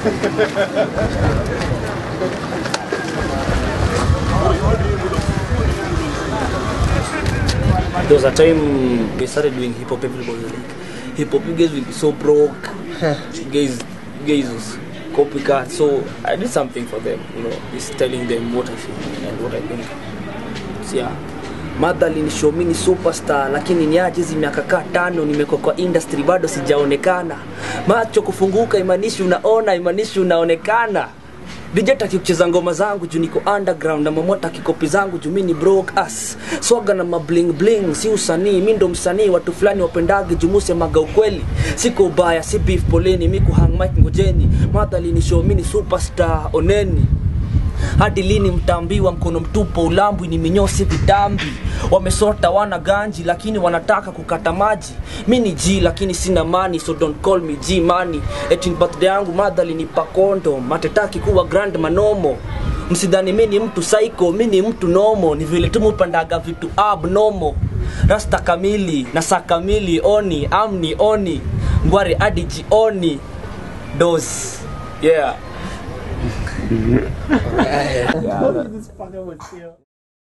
There was a time we started doing hip hop. Everybody was like, hip hop, you guys will be so broke. you guys, you guys was copycat. So I did something for them. You know, just telling them what I feel and what I think. So yeah. Madha alinishow mi ni superstar lakini niaje hizi miaka kaa tano nimekuwa kwa industry bado sijaonekana macho kufunguka imanishi unaona imanishi unaonekana DJ taki kucheza ngoma zangu juu niko underground na mamota kikopi zangu juu mi ni broke ass swaga na mabling bling si usanii mi ndo msanii watu fulani wapendage juu musemaga ukweli siko ubaya si beef poleni mi kuhang mic ngojeni madhali ni show mi ni superstar oneni hadi lini mtaambiwa mkono mtupo ulambwi ni minyosi vitambi wamesota wana ganji lakini wanataka kukata maji mi ni g lakini sina mani so don't call me g mani etin birthday yangu madhali ni pakondo matetaki kuwa grand manomo msidhani mi ni mtu psycho mi ni mtu nomo ni vile tu mupandaga vitu abnomo rasta kamili na saa kamili oni amni oni ngware hadi jioni dos yeah This fucking one, too.